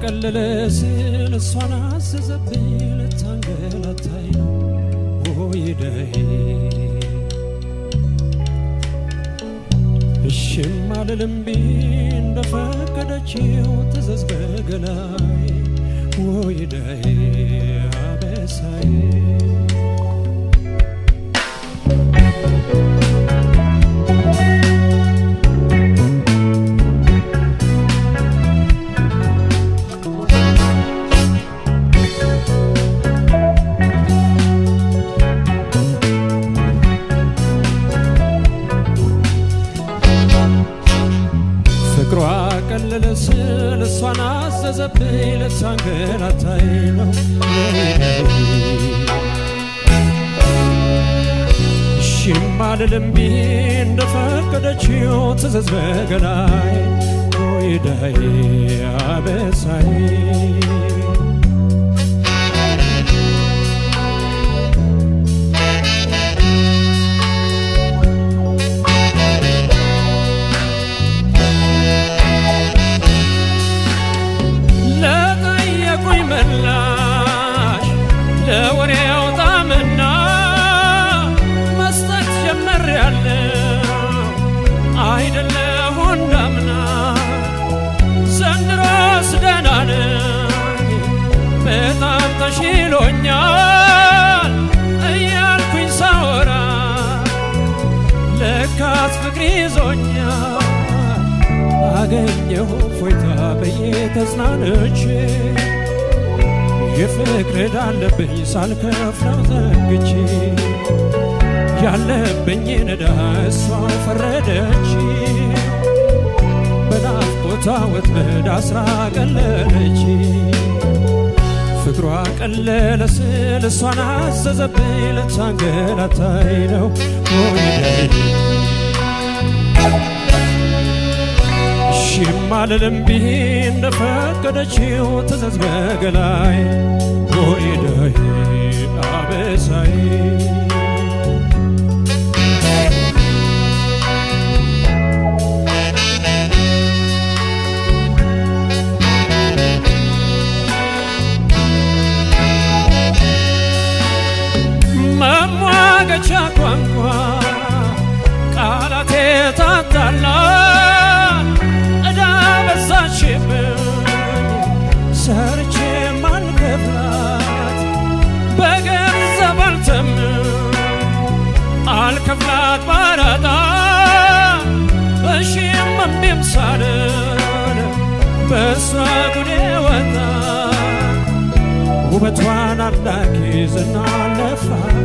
ቀለለ ሲል እሷን አዘዘብኝ ልታንገላታይ ነው ወይዳይ እሽም አልልምቢ እንደፈቀደችው ትዘዝ በገላይ ወይዳይ አበሳይ ፍቅሯ ቀለለ ስል እሷን አዘዘብኝ ልታንገላታይ ነው እሺም አልልምቢ እንደፈቀደችው ትዘዝ በገላይ ወይዳይ አበሳይ ለጠየቁኝ ምላሽ ለወሬው ጣምና መስጠት ጀመርያለሁ አይደለሁ እንዳምና ዘንድሮስ ደህና ነኝ በጣም ተሽሎኛል እያልኩኝ ሳወራ ለካስ ፍቅር ይዞኛል አገኘሁ ፎይታ ብዬ ተጽናንቼ የፍቅር ዕዳ አለብኝ ሳልከፍለው ዘንግቼ ያለብኝን ዕዳ እሷ ፈረደች በናፍቆቷ ወጥመድ አስራ ቀለለች ፍቅሯ ቀለለ ስል እሷን አዘዘብኝ ልታንገላታይ ነው ወይደይ እሺም አልልምቢ እንደፈቀደችው ትዘዝ በገላይ ወይዳይ አበሳይ መሟገቻ ቋንቋ ቃላቴ ታታላል ዕዳ በዛችብኝ ሰርቼ ማልከፍላት በገንዘብ አልተምም አልከፍላት ባራጣ እሺም እምቢም ሳልል በእሷ ጉዴ ወጣ ውበቷን አላኪ ዝና ለፋፊ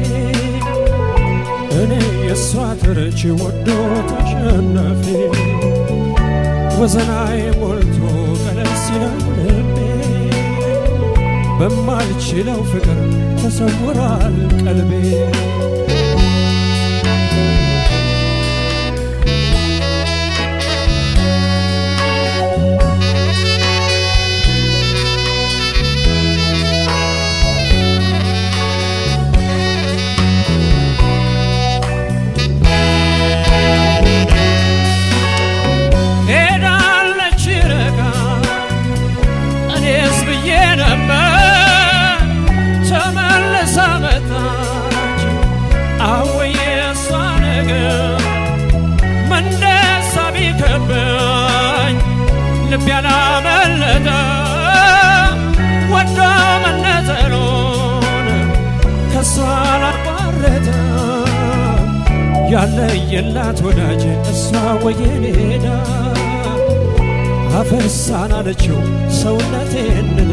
እኔ የእሷ ተረች ወዶ ተሸነፊ ወዘናዬ ሞልቶ ቀለል ሲለው ልቤ በማልችለው ፍቅር ተሰውሯል ቀልቤ ሄዳለች ረጋ እኔስ ብዬ ነበር ተመልሳ መጣች አወየ እሷ ነገር መንደሳ ቢከበኝ ልብ ያላመለጠ ወዶ መነጠሉን ከሷ አላቋረጠ ያለየላት ወዳጅ እሷ ወየኔዳ አፈሳን አለችው ሰውነቴን ንዳ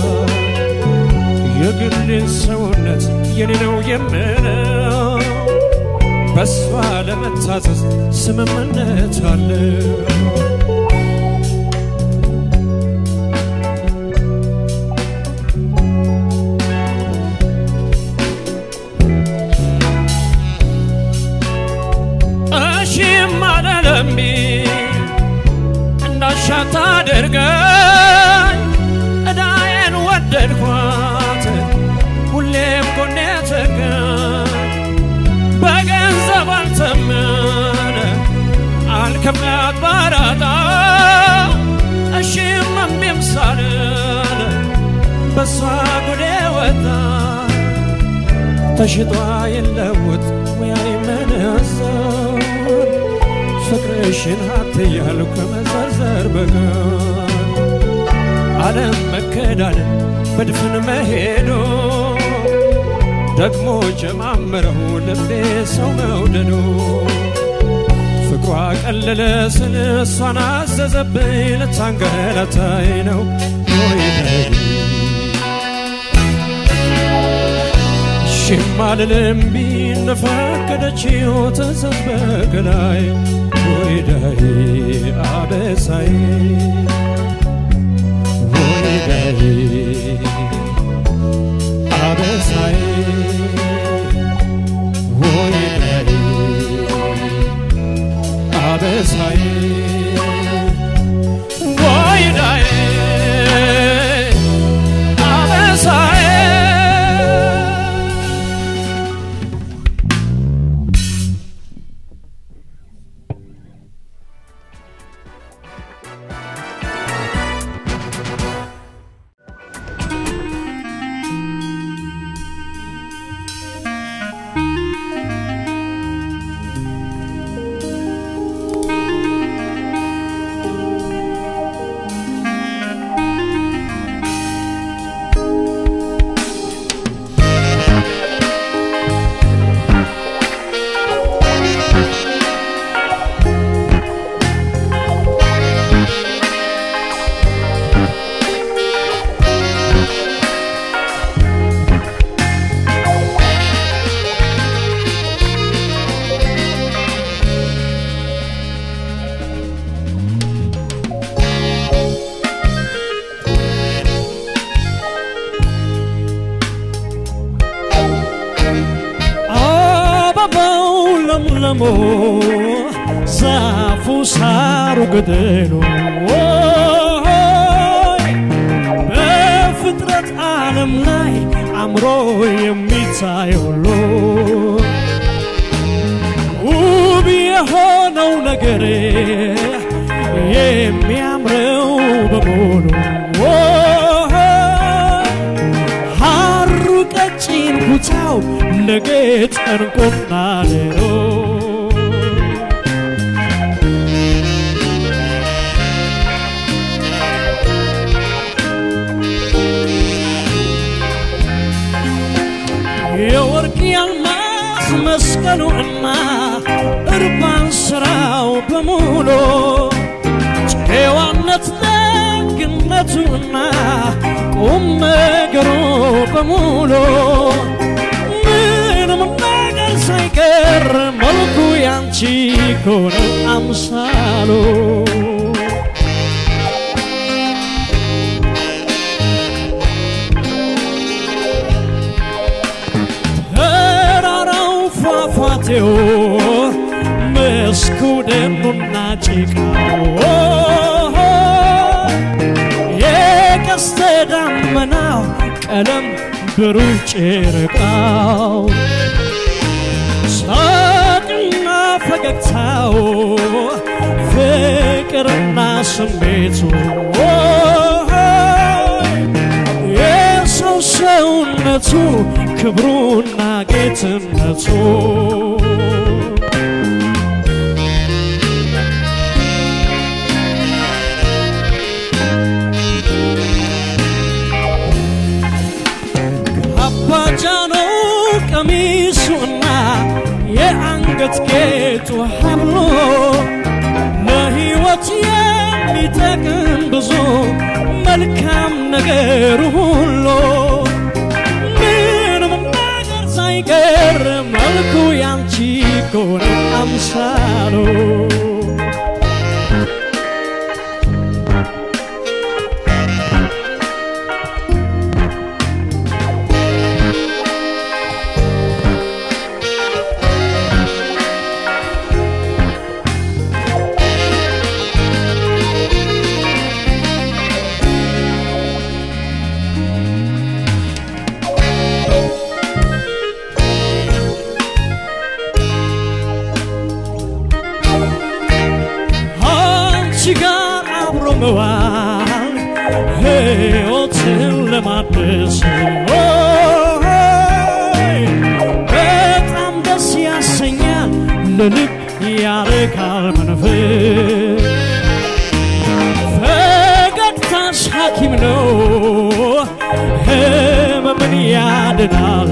የግሌን ሰውነት የኔ ነው የምለው በሷ ለመታዘዝ ስምምነት አለው እሺም አለለምቢ እንዳሻት አድርገኝ እዳዬን ወደድኳት ሁሌም ጎኔ ትገኝ በገንዘብ አልተምን አልከፍላት ባራጣ እሺም እምቢም ሳልል በሷ ጉዴ ወጣ ተሽጧ የለውጥ ሙያ ይመነዘር ፍቅርሽን ሀብት እያልኩ ከመዘርዘር በቀር ዓለም መከዳንን በድፍን መሄዶ ደግሞ ጀማመረው ልቤ ሰው መውደዶ ፍቅሯ ቀለለ ስል እሷን አዘዘብኝ ልታንገላታይ ነው ወይነይ ሽማልልም ቢነፈቀደችው ትእዛዝ በገላይ ወይዳይ አበሳይ ወይዳይ አበሳይ ወይዳይ አበሳይ ወይዳይ አበሳይ አበባው ለምለሞ ዛፉ ሳሩ ገደሉ በፍጥረት ዓለም ላይ አምሮ የሚታይ ሁሉ ውብ የሆነው ነገር የሚያምረው በሙሉ ሐሩ ቀጭን ኩታው ለጌጥ ዕንቁና ሌሎ የወርቅ ያልማዝ መስቀሉ እና እርባን ስራው በሙሉ ጨዋነት ደግነቱና ቁም ነገሩ በሙሉ ምንም ነገር ሳይቀር መልኩ ያንቺ ኮነ አምሳሉ ተራራው ፏፏቴው መስኩ ደኑና ጭቃው የቀስተ ደመናው ቀለም ብሩህ ጨረቃው ሳቅና ፈገግታው ፍቅርና ስሜቱ የሰው ሰውነቱ ክብሩና ጌትነቱ አባጃኖ ቀሚሱና የአንገት ጌጡ ሀብሎ ለሕይወት የሚጠቅም ብዙ መልካም ነገር ሁሉ ምንም ነገር ሳይቀር መልኩ ያንቺ ኮነ አምሳሉ አንቺ ጋር አብሮ መዋል ሕይወትን ለማደስ በጣም ደስ ያሰኛል ለልብ ያረካል መንፈስ ፈገግታሽ ሐኪም ነው ህመምን ያድናል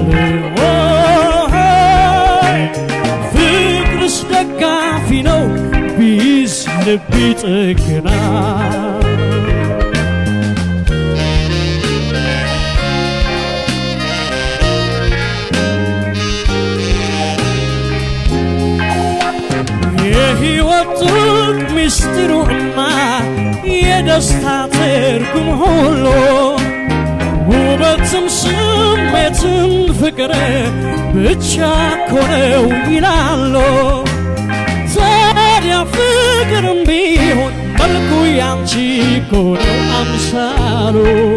ፍቅርስ ደጋፊ ነው ቢዝ ልብ ይጠግናል የህይወት ጥልቅ ምስጢሩና የደስታ ትርጉም ሁሉ ውበትም ስሜትም ፍቅር ብቻ ኮነው ይላሉ። ታዲያ ፍቅርም ቢሆን መልኩ ያንቺ ኮነው አምሳሉ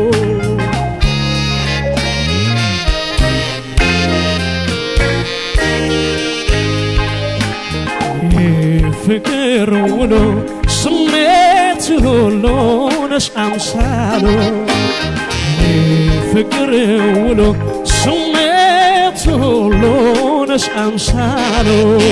ፍቅር ውሎ ስሜት ሁሉ ነሽ አምሳሉ ፍቅር ውሎ ስሜት ሁሉ ነሽ አምሳሉ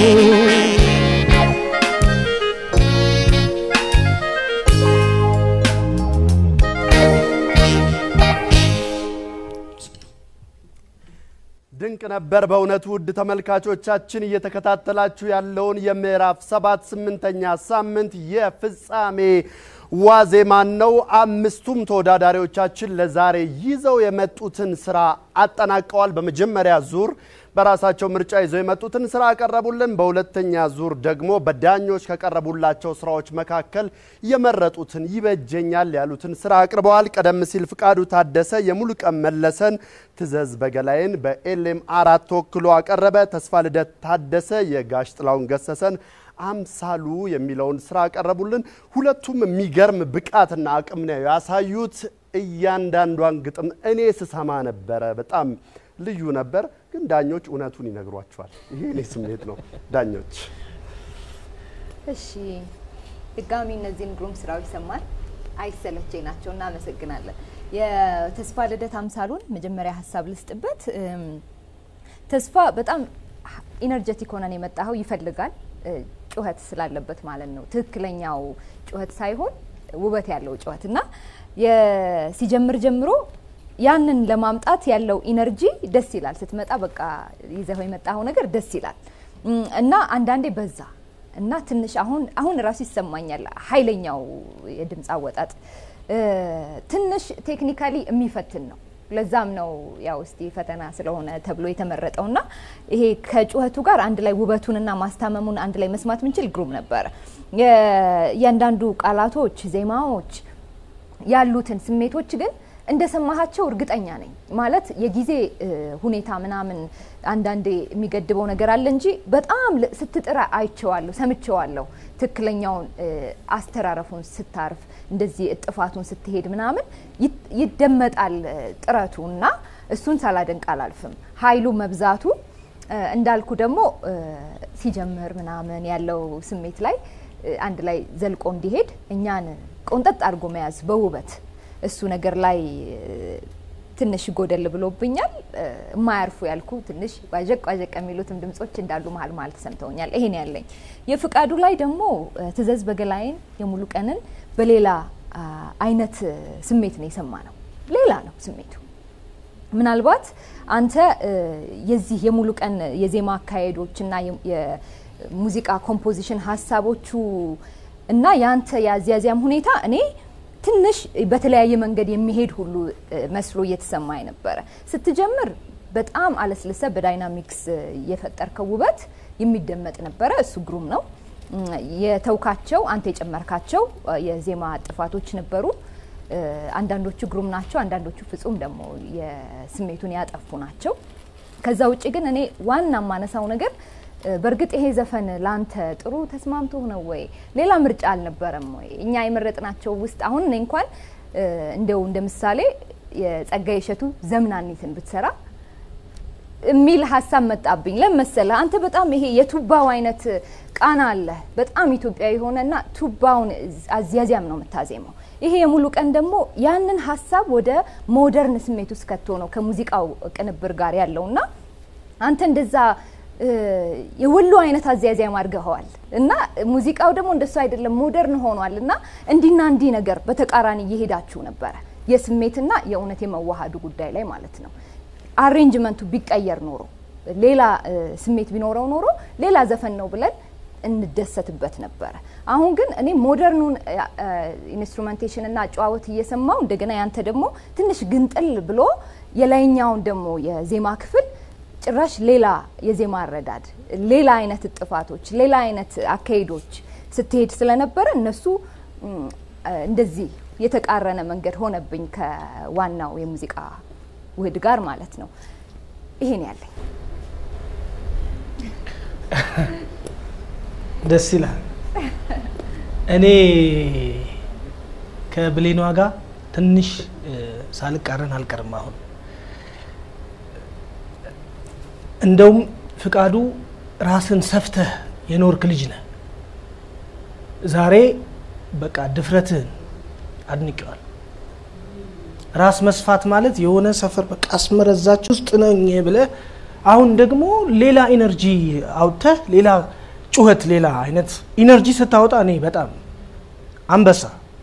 ድንቅ ነበር በእውነቱ ውድ ተመልካቾቻችን እየተከታተላችሁ ያለውን የምዕራፍ ሰባት ስምንተኛ ሳምንት የፍጻሜ ዋዜማን ነው። አምስቱም ተወዳዳሪዎቻችን ለዛሬ ይዘው የመጡትን ስራ አጠናቀዋል። በመጀመሪያ ዙር በራሳቸው ምርጫ ይዘው የመጡትን ስራ አቀረቡልን። በሁለተኛ ዙር ደግሞ በዳኞች ከቀረቡላቸው ስራዎች መካከል የመረጡትን ይበጀኛል ያሉትን ስራ አቅርበዋል። ቀደም ሲል ፍቃዱ ታደሰ የሙሉቀን መለሰን ትዘዝ በገላይን በኤልኤም አራት ተወክሎ አቀረበ። ተስፋ ልደት ታደሰ የጋሽ ጥላውን ገሰሰን አምሳሉ የሚለውን ስራ አቀረቡልን። ሁለቱም የሚገርም ብቃትና አቅም ነው ያሳዩት። እያንዳንዷን ግጥም እኔ ስሰማ ነበረ። በጣም ልዩ ነበር። ግን ዳኞች እውነቱን ይነግሯቸዋል። ይሄ እኔ ስሜት ነው። ዳኞች እሺ፣ ድጋሚ እነዚህን ግሩም ስራዎች ሰማን። አይሰለቸኝ ናቸው። እናመሰግናለን። የተስፋ ልደት አምሳሉን መጀመሪያ ሀሳብ ልስጥበት። ተስፋ በጣም ኢነርጀቲክ ሆነን የመጣኸው ይፈልጋል ጩኸት ስላለበት ማለት ነው። ትክክለኛው ጩኸት ሳይሆን ውበት ያለው ጩኸት እና ሲጀምር ጀምሮ ያንን ለማምጣት ያለው ኢነርጂ ደስ ይላል። ስትመጣ በቃ ይዘው የመጣኸው ነገር ደስ ይላል እና አንዳንዴ በዛ እና ትንሽ አሁን አሁን ራሱ ይሰማኛል ኃይለኛው የድምፅ አወጣጥ ትንሽ ቴክኒካሊ የሚፈትን ነው። ለዛም ነው ያው እስቲ ፈተና ስለሆነ ተብሎ የተመረጠው እና ይሄ ከጩኸቱ ጋር አንድ ላይ ውበቱንና ማስታመሙን አንድ ላይ መስማት ምንችል ግሩም ነበረ። እያንዳንዱ ቃላቶች፣ ዜማዎች ያሉትን ስሜቶች ግን እንደሰማሃቸው እርግጠኛ ነኝ። ማለት የጊዜ ሁኔታ ምናምን አንዳንዴ የሚገድበው ነገር አለ እንጂ በጣም ስትጥራ አይቼዋለሁ፣ ሰምቼዋለሁ። ትክክለኛውን አስተራረፉን ስታርፍ እንደዚህ እጥፋቱን ስትሄድ ምናምን ይደመጣል ጥረቱ እና እሱን ሳላደንቅ አላልፍም። ኃይሉ መብዛቱ እንዳልኩ ደግሞ ሲጀምር ምናምን ያለው ስሜት ላይ አንድ ላይ ዘልቆ እንዲሄድ እኛን ቆንጠጥ አድርጎ መያዝ በውበት እሱ ነገር ላይ ትንሽ ጎደል ብሎብኛል። የማያርፉ ያልኩ ትንሽ ቋዠቅ ቋዠቅ የሚሉትም ድምጾች እንዳሉ መሀል መሀል ተሰምተውኛል። ይሄን ያለኝ የፍቃዱ ላይ ደግሞ ትዘዝ በገላይን የሙሉ ቀንን በሌላ አይነት ስሜት ነው የሰማ ነው። ሌላ ነው ስሜቱ። ምናልባት አንተ የዚህ የሙሉ ቀን የዜማ አካሄዶችና የሙዚቃ ኮምፖዚሽን ሀሳቦቹ እና የአንተ የአዚያዚያም ሁኔታ እኔ ትንሽ በተለያየ መንገድ የሚሄድ ሁሉ መስሎ እየተሰማኝ ነበረ። ስትጀምር በጣም አለስልሰ በዳይናሚክስ የፈጠርከው ውበት የሚደመጥ ነበረ። እሱ ግሩም ነው። የተውካቸው አንተ የጨመርካቸው የዜማ ጥፋቶች ነበሩ። አንዳንዶቹ ግሩም ናቸው፣ አንዳንዶቹ ፍጹም ደግሞ የስሜቱን ያጠፉ ናቸው። ከዛ ውጭ ግን እኔ ዋና የማነሳው ነገር በእርግጥ ይሄ ዘፈን ላንተ ጥሩ ተስማምቶ ነው ወይ? ሌላ ምርጫ አልነበረም ወይ? እኛ የመረጥናቸው ውስጥ አሁን እኔ እንኳን እንደው እንደ ምሳሌ የጸጋዬ እሸቱ ዘምናኒትን ብትሰራ የሚል ሀሳብ መጣብኝ። ለመሰለ አንተ በጣም ይሄ የቱባው አይነት ቃና አለ። በጣም ኢትዮጵያዊ የሆነና ቱባውን አዚያዚያም ነው የምታዜመው። ይሄ የሙሉ ቀን ደግሞ ያንን ሀሳብ ወደ ሞደርን ስሜት ውስጥ ከቶ ነው ከሙዚቃው ቅንብር ጋር ያለውና አንተ እንደዛ እ፣ የወሎ አይነት አዘያዚያም አድርገኸዋል እና ሙዚቃው ደግሞ እንደሱ አይደለም ሞደርን ሆኗል እና እንዲና እንዲህ ነገር በተቃራኒ እየሄዳችሁ ነበረ የስሜትና የእውነት የመዋሃዱ ጉዳይ ላይ ማለት ነው። አሬንጅመንቱ ቢቀየር ኖሮ ሌላ እ፣ ስሜት ቢኖረው ኖሮ ሌላ ዘፈን ነው ብለን እንደሰትበት ነበረ። አሁን ግን እኔ ሞደርኑን ኢንስትሩሜንቴሽን እና አጨዋወት እየሰማው እንደገና ያንተ ደግሞ ትንሽ ግንጥል ብሎ የላይኛውን ደግሞ የዜማ ክፍል ጭራሽ ሌላ የዜማ አረዳድ፣ ሌላ አይነት ጥፋቶች፣ ሌላ አይነት አካሄዶች ስትሄድ ስለነበረ እነሱ ም፣ እንደዚህ የተቃረነ መንገድ ሆነብኝ ከዋናው የሙዚቃ ውህድ ጋር ማለት ነው። ይሄን ያለኝ ደስ ይላል። እኔ ከብሌኗ ጋር ትንሽ እ፣ ሳልቃረን አልቀርም። አሁን እንደውም ፍቃዱ ራስን ሰፍተህ የኖርክ ልጅ ነህ። ዛሬ በቃ ድፍረትህን አድንቄዋል። ራስ መስፋት ማለት የሆነ ሰፈር በቃ አስመረዛች ውስጥ ነኝ ብለህ አሁን ደግሞ ሌላ ኢነርጂ አውጥተህ ሌላ ጩኸት፣ ሌላ አይነት ኢነርጂ ስታወጣ እኔ በጣም አንበሳ።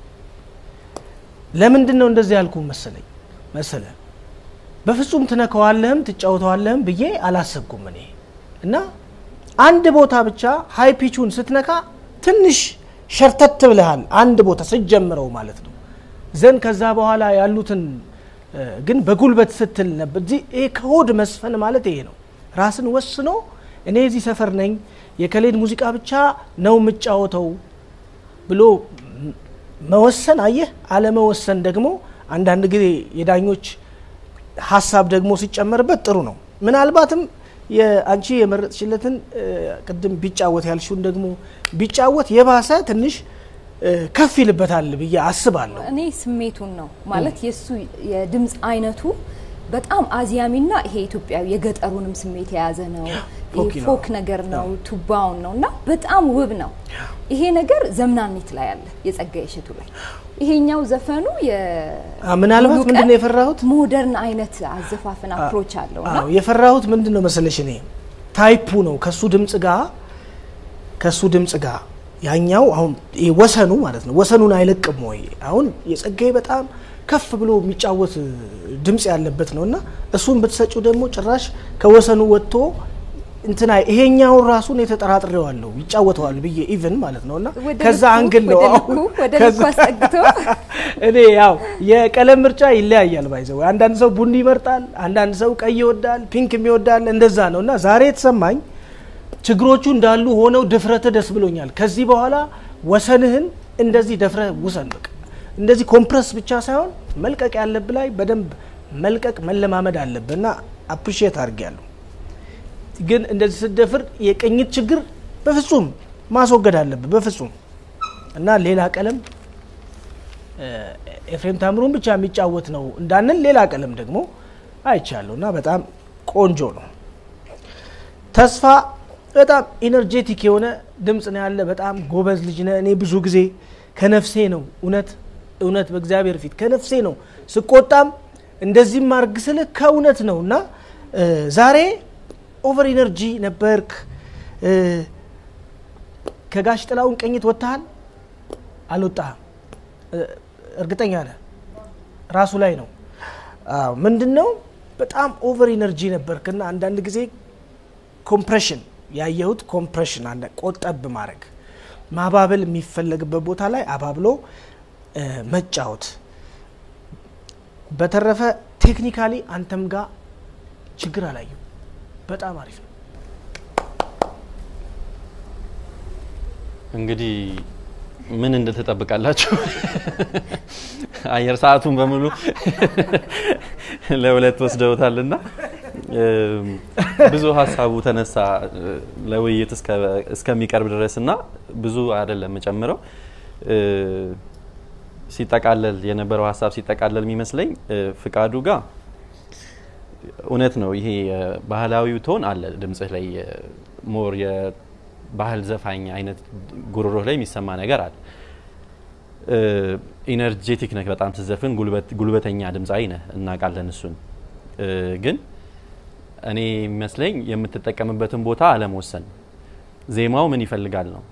ለምንድን ነው እንደዚህ ያልኩ መሰለኝ መሰለ በፍጹም ትነከዋለህም ትጫወተዋለህም ብዬ አላሰብኩም እኔ እና አንድ ቦታ ብቻ ሀይ ፒቹን ስትነካ ትንሽ ሸርተት ብለሃል። አንድ ቦታ ስትጀምረው ማለት ነው። ዘን ከዛ በኋላ ያሉትን እ፣ ግን በጉልበት ስትል ነበር። እዚህ ይሄ ከሆድ መስፈን ማለት ይሄ ነው። ራስን ወስኖ እኔ እዚህ ሰፈር ነኝ የከሌድ ሙዚቃ ብቻ ነው የምጫወተው ብሎ ም- መወሰን አየህ። አለመወሰን ደግሞ አንዳንድ ጊዜ የዳኞች ሀሳብ ደግሞ ሲጨመርበት ጥሩ ነው። ምናልባትም የአንቺ የመረጥሽለትን እ፣ ቅድም ቢጫወት ያልሽውን ደግሞ ቢጫወት የባሰ ትንሽ እ፣ ከፍ ይልበታል ብዬ አስባለሁ። እኔ ስሜቱን ነው ማለት የእሱ የድምፅ አይነቱ በጣም አዝያሚና ይሄ ኢትዮጵያዊ የገጠሩንም ስሜት የያዘ ነው። ይሄ ፎክ ነው። ፎክ ነገር ነው፣ ቱባውን ነው እና በጣም ውብ ነው። ይሄ ነገር ዘምናኒት ላይ አለ፣ የጸጋዬ እሸቱ ላይ። ይሄኛው ዘፈኑ አ፣ ምናልባት ሙሉ ቀን ምንድን ነው የፈራሁት? ሞደርን አይነት አዘፋፈን አፕሮች አለው እና አዎ የፈራሁት ምንድን ነው መሰለሽ እኔ ታይፑ ነው ከሱ ድምጽ ጋር ከሱ ድምጽ ጋር ያኛው አሁን ይሄ ወሰኑ ማለት ነው ወሰኑን አይለቅም ወይ አሁን የጸጋዬ በጣም ከፍ ብሎ የሚጫወት ድምጽ ያለበት ነው እና እሱን ብትሰጪው ደግሞ ጭራሽ ከወሰኑ ወጥቶ እንትና ይሄኛውን ራሱን የተጠራጥሬዋለሁ ይጫወተዋል ብዬ ኢቭን ማለት ነው እና ወደ ከዛ ልኩ- አንግል ነው ወደ አሁን ልኩ- ወደ ከዛ- ልኩ አስጠግቶ እኔ ያው የቀለም ምርጫ ይለያያል። ባይዘው አንዳንድ ሰው ቡኒ ይመርጣል፣ አንዳንድ ሰው ቀይ ይወዳል፣ ፒንክ የሚወዳል እንደዛ ነው እና ዛሬ የተሰማኝ ችግሮቹ እንዳሉ ሆነው ድፍረት ደስ ብሎኛል። ከዚህ በኋላ ወሰንህን እንደዚህ ደፍረ ውሰን። በቃ እንደዚህ ኮምፕረስ ብቻ ሳይሆን መልቀቅ ያለብህ ላይ በደንብ መልቀቅ መለማመድ አለብህ እና አፕሪሺየት አድርጌያለሁ። ግን እንደዚህ ስትደፍር የቅኝት ችግር በፍጹም ማስወገድ አለብህ በፍጹም እና ሌላ ቀለም ኤፍሬም ታምሩን ብቻ የሚጫወት ነው እንዳንል ሌላ ቀለም ደግሞ አይቻለሁ እና በጣም ቆንጆ ነው። ተስፋ በጣም ኢነርጄቲክ የሆነ ድምፅ ነው ያለ። በጣም ጎበዝ ልጅ ነህ። እኔ ብዙ ጊዜ ከነፍሴ ነው እውነት እውነት በእግዚአብሔር ፊት ከነፍሴ ነው ስቆጣም እንደዚህም ማርግ ስልህ ከእውነት ነው እና እ፣ ዛሬ ኦቨር ኢነርጂ ነበርክ። እ፣ ከጋሽ ጥላውን ቅኝት ወጥተሃል አልወጣህም? እ፣ እርግጠኛ ነህ? ራሱ ላይ ነው። አዎ፣ ምንድን ነው በጣም ኦቨር ኢነርጂ ነበርክና አንዳንድ ጊዜ ኮምፕሬሽን ያየሁት ኮምፕሬሽን አለ። ቆጠብ ማድረግ ማባበል የሚፈለግበት ቦታ ላይ አባብሎ እ፣ መጫወት። በተረፈ ቴክኒካሊ አንተም ጋር ችግር አላየሁ። በጣም አሪፍ ነው። እንግዲህ ምን እንደተጠብቃላችሁ አየር ሰዓቱን በሙሉ ለሁለት ወስደውታልና እም፣ ብዙ ሀሳቡ ተነሳ እ፣ ለውይይት እስከ- እስከሚቀርብ ድረስ እና ብዙ አይደለም የምጨምረው እ፣ ሲጠቃለል የነበረው ሀሳብ ሲጠቃለል የሚመስለኝ እ፣ ፍቃዱ ጋር እውነት ነው። ይሄ ባህላዊው ቶን አለ ድምጽህ ላይ ሞር የባህል ዘፋኝ አይነት ጉሮሮህ ላይ የሚሰማ ነገር አለ። ኢነርጄቲክ ነህ በጣም ስትዘፍን፣ ጉልበተኛ ድምፃዊ ነህ እናውቃለን። እሱን ግን እኔ የሚመስለኝ የምትጠቀምበትን ቦታ አለመወሰን፣ ዜማው ምን ይፈልጋል ነው።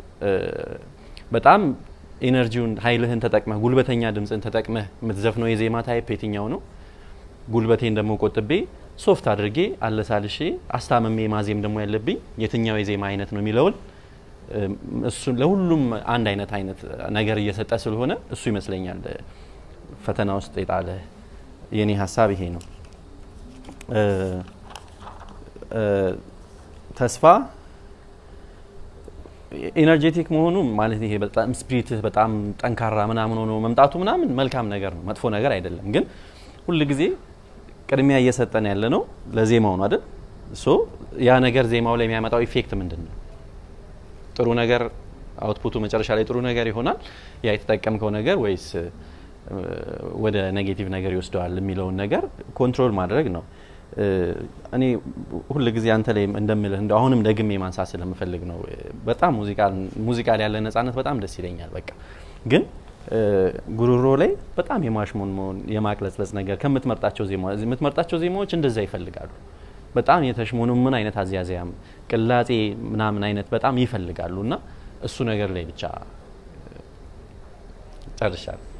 በጣም ኢነርጂውን ኃይልህን ተጠቅመህ ጉልበተኛ ድምፅን ተጠቅመህ የምትዘፍነው የዜማ ታይፕ የትኛው ነው? ጉልበቴን ደግሞ ቆጥቤ ሶፍት አድርጌ አለሳልሼ አስታመሜ ማዜም ደግሞ ያለብኝ የትኛው የዜማ አይነት ነው የሚለውን እሱን ለሁሉም አንድ አይነት አይነት ነገር እየሰጠ ስለሆነ እሱ ይመስለኛል ፈተና ውስጥ የጣለ የኔ ሀሳብ ይሄ ነው። ተስፋ ኤነርጄቲክ መሆኑ ማለት ይሄ በጣም ስፒሪትህ በጣም ጠንካራ ምናምን ሆኖ መምጣቱ ምናምን መልካም ነገር ነው፣ መጥፎ ነገር አይደለም። ግን ሁል ጊዜ ቅድሚያ እየሰጠን ያለ ነው ለዜማው ነው አይደል? ሶ ያ ነገር ዜማው ላይ የሚያመጣው ኢፌክት ምንድን ነው? ጥሩ ነገር አውትፑቱ መጨረሻ ላይ ጥሩ ነገር ይሆናል ያ የተጠቀምከው ነገር ወይስ ወደ ኔጌቲቭ ነገር ይወስደዋል የሚለውን ነገር ኮንትሮል ማድረግ ነው። እኔ ሁል ጊዜ አንተ ላይ እንደምልህ እንደ አሁንም ደግሜ ማንሳት ስለምፈልግ ነው። በጣም ሙዚቃ ላይ ያለ ነጻነት በጣም ደስ ይለኛል። በቃ ግን ጉሮሮ ላይ በጣም የማሽሞን መሆን የማቅለጽለጽ ነገር ከምትመርጣቸው ዜማ የምትመርጣቸው ዜማዎች እንደዛ ይፈልጋሉ። በጣም የተሽሞኑ ምን አይነት አዝያዝያም ቅላጼ ምናምን አይነት በጣም ይፈልጋሉ እና እሱ ነገር ላይ ብቻ ጨርሻለሁ።